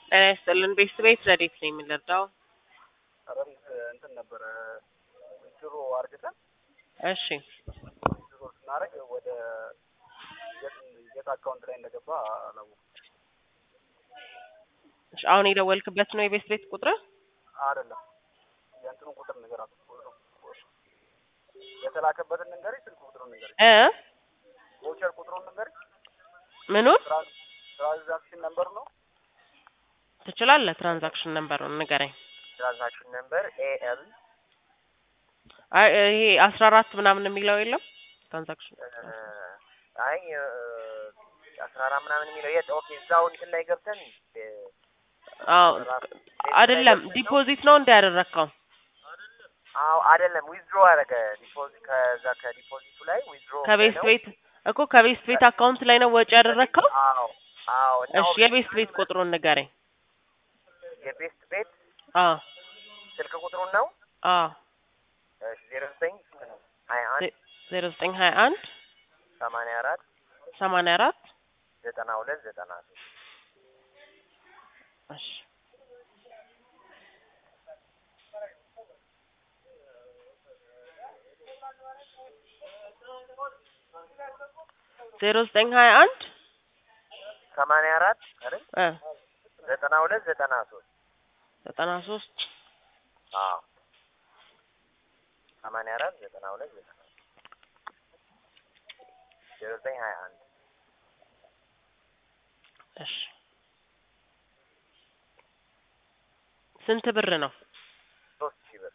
ጤና ይስጥልን ቤተሰብ ቤት ረዴት ነው የምንረዳው? ረምስ እንትን ነበረ ድሮ አርግተን እሺ ድሮ ስናደርግ ወደ የት አካውንት ላይ እንደገባ አላወኩም። እሺ፣ አሁን የደወልክበት ነው የቤት ቤት ቁጥር? አይደለም የእንትኑን ቁጥር ነገር የተላከበትን ንገሪ፣ ስልክ ቁጥሩን ንገሪ፣ እ ቮቸር ቁጥሩን ንገሪ። ምኑን ትራንዛክሽን ነምበር ነው ትችላለህ? ትራንዛክሽን ነምበሩን ንገረኝ። ትራንዛክሽን ነምበር ኤኤል አይ ይሄ አስራ አራት ምናምን የሚለው የለም ትራንዛክሽን አይ አስራ አራት ምናምን የሚለው የት? ኦኬ እዛው እንትን ላይ ገብተን አዎ አይደለም ዲፖዚት ነው እንደ ያደረግከው አዎ አይደለም ዊዝድሮ አደረገ ዲፖዚት ከዛ ከዲፖዚቱ ላይ ዊዝድሮ ከቤት ቤት እኮ ከቤት ቤት አካውንት ላይ ነው ወጪ ያደረግከው? አዎ አዎ እና እሺ የቤት ቤት ቁጥሩን ንገረኝ። የቤስት ቤት አዎ ስልክ ቁጥሩን ነው አዎ እሺ ዜሮ ዘጠኝ ሀያ አንድ ዜሮ ዘጠኝ ሀያ አንድ ሰማንያ አራት ሰማንያ አራት ዘጠና ሁለት ዘጠና ሶስት እሺ ዜሮ ዘጠኝ ሀያ አንድ ሰማንያ አራት አይደል እ ዘጠና ሁለት ዘጠና ሶስት ዘጠና ሶስት አዎ ሰማንያ አራት ዘጠና ሁለት ዘጠና ዜሮ ዘጠኝ ሀያ አንድ እሺ ስንት ብር ነው? ሶስት ሺህ ብር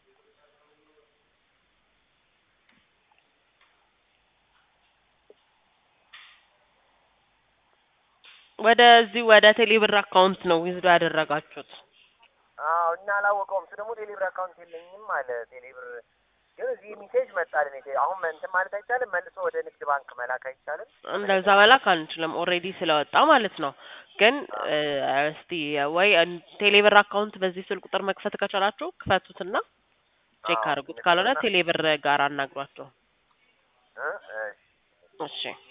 ወደዚህ ወደ ቴሌብር አካውንት ነው ዊዝዶ ያደረጋችሁት? አዎ እና አላወቀውም። እሱ ደግሞ ቴሌብር አካውንት የለኝም አለ። ቴሌብር ግን እዚህ ሜሴጅ መጣልን። ቴ አሁን እንትን ማለት አይቻልም፣ መልሶ ወደ ንግድ ባንክ መላክ አይቻልም። እንደዛ መላክ አንችልም፣ ኦልሬዲ ስለወጣ ማለት ነው። ግን እስቲ ወይ ቴሌብር አካውንት በዚህ ስልክ ቁጥር መክፈት ከቻላችሁ ክፈቱትና ቼክ አዎ፣ አድርጉት። ካልሆነ ንገሩና- ቴሌብር ጋር አናግሯቸው። እ እሺ እሺ